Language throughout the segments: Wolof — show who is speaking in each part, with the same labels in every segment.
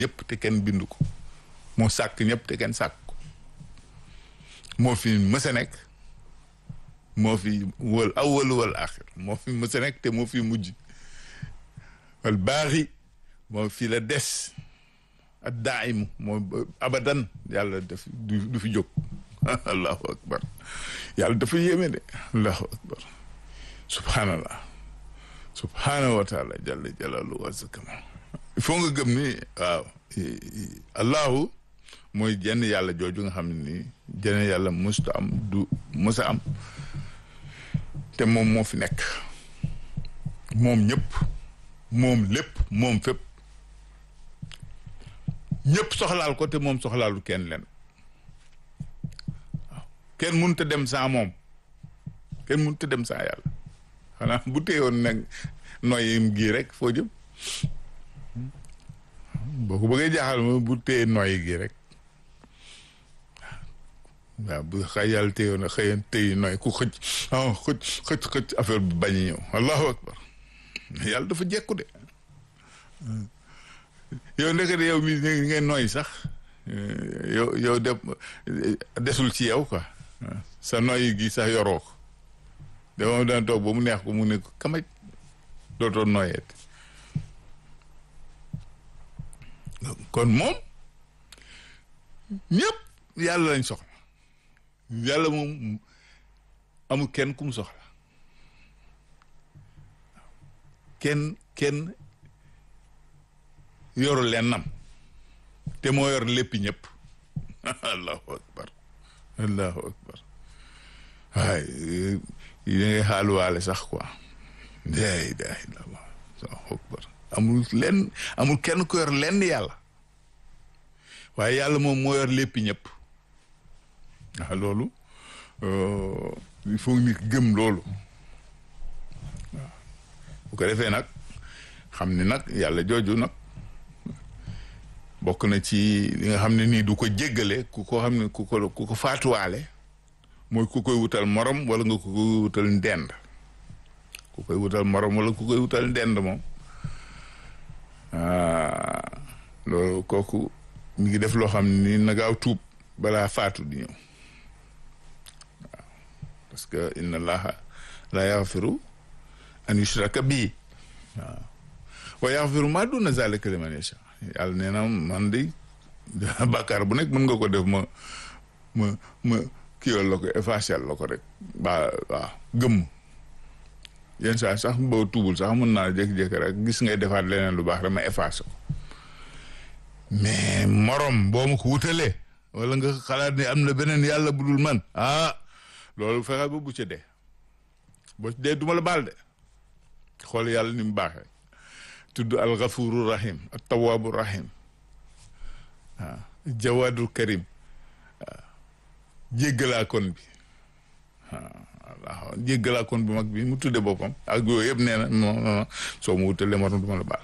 Speaker 1: ñëpp te kenn bindu ko moo sàkk ñëpp te kenn sàkk ko moo fi mës a nekk moo fi wal awwal wal axir moo fi mës a nekk te moo fi mujj wal baaxi moo fi la des ak daaimu moo abadan yàlla daf du fi jóg allahu akbar yàlla dafa yéeme de allahu akbar subhanallah subhanahu wa taala jalla jalalu wa zakama il faut nga gëm ni waaw allahu mooy jenn yàlla jooju nga xam ne nii jenn yàlla musta am du musa am te moom moo fi nekk moom ñëpp moom lépp moom fépp ñëpp soxlaal ko te moom soxlaalu kenn leen waaw kenn mënut a dem sans moom kenn mënut a dem sans yàlla xanaa bu téyoon nag noyyim gii rek foo jëm boo ko bëggee jaaxal ma bu téye noyyi gii rek waaw bu xay yàlla téyoon a xëyan téyi noy ku xëcc ah xëcc xëcc xëcc affaire bi bañ ñëw allahu akbar yàlla dafa jekku de yow ndekete yow mi ngay noy sax yow yow de desul ci yow quoi sa noyyi gi sax yoroo ko de moom dana toog ba mu neex ko mu ne ko kamaj dootoo noyeet kon moom ñëpp yàlla lañ soxla yàlla moom amul kenn ku mu soxla kenn kenn yoru lennam te moo yor léppi ñëpp allahu akbar allahu akbar waay yi da ngay xaaluwaale sax quoi la ilaha illallah allahu akbar amul lenn amul kenn ku yor lenn yàlla waaye yàlla moom moo yor léppi ñëpp waaw loolu il faut nit gëm loolu waaw bu ko defee nag xam ni nag yàlla jooju nag bokk na ci li nga xam ne nii du ko jéggale ku ko xam ne ku ko ku ko faatuwaale mooy ku koy wutal morom wala nga ku koy wutal ndend ku koy wutal morom wala ku koy wutal ndend moom loolu kooku mi ngi def loo xam ni na gaaw tuub balaa faatu di ñëw waaw parce que inna allaha la yaxfiru an yushraka bii waaw wa yaxfiru ma duna zalika liman yasha yàlla nee na man de bàkkaar bu nekk mën nga ko def ma ma ma kiiwal la ko effacé la ko rek ba waaw gëmm yenn saa sax boo tuubul sax mën naa jékki-jékki rek gis ngay defaat leneen lu baax rek ma effacé ko mais morom boo ma ko wutalee wala nga xalaat ni am na beneen yàlla bu dul man ah loolu fexe ba bu ca dee boo dee duma la baal de xool yàlla ni mu baaxee tudd al ghafuru rahim at tawaabu rahim waaw jawaadul karim waaw jéggalaa kon bi waaw jéggalaa kon bu mag bi mu tudde boppam ak yooyu yëpp nee na non soo ma wutalee morom duma la baal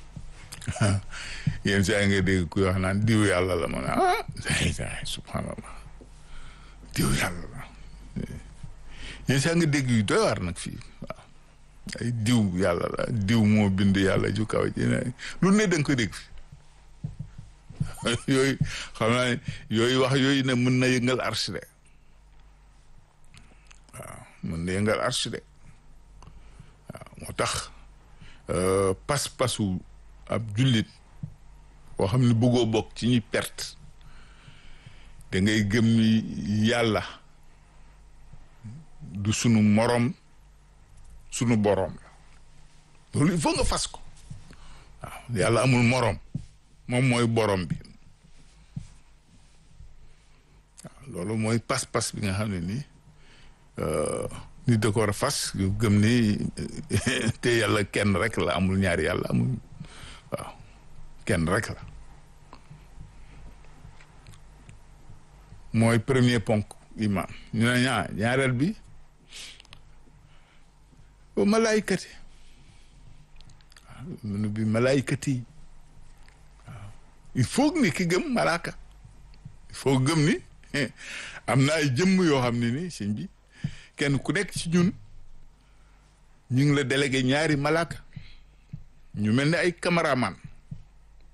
Speaker 1: yéen saa yi ngay dégg kuy wax naan diw yàlla la ma ne ah subhanallah diw yàlla la yéen saa nga dégg yu doy waar nag fii waaw ay diw yàlla la diw moo bind yàlla ju kaw ji ne lu ne da nga koy dégg fi yooyu xam naa ne yooyu wax yooyu ne mën na yëngal arche de waaw mën na yëngal arche de waaw moo tax pas-pasu ab jullit boo xam ne bëggoo bokk ci ñuy perte da ngay gëm ni yàlla du sunu morom sunu boroom la loolu il faut nga fas ko waaw yàlla amul morom moom mooy borom bi waaw loolu mooy pas-pas bi nga xam ne nii nit da ko war a fas gëm ni te yàlla kenn rek la amul ñaari yàlla amul waaw kenn rek la mooy premier ponk imaam ñu ne ñaa ñaareel bi ba malaaykati waaw munu bi malaaykati waaw il faut ni ki gëm malaaka il faut gëm ni am na ay jëmm yoo xam ne ni sëñ bi kenn ku nekk ci ñun ñu ngi la délégué ñaari malaaka ñu mel ni ay cameraman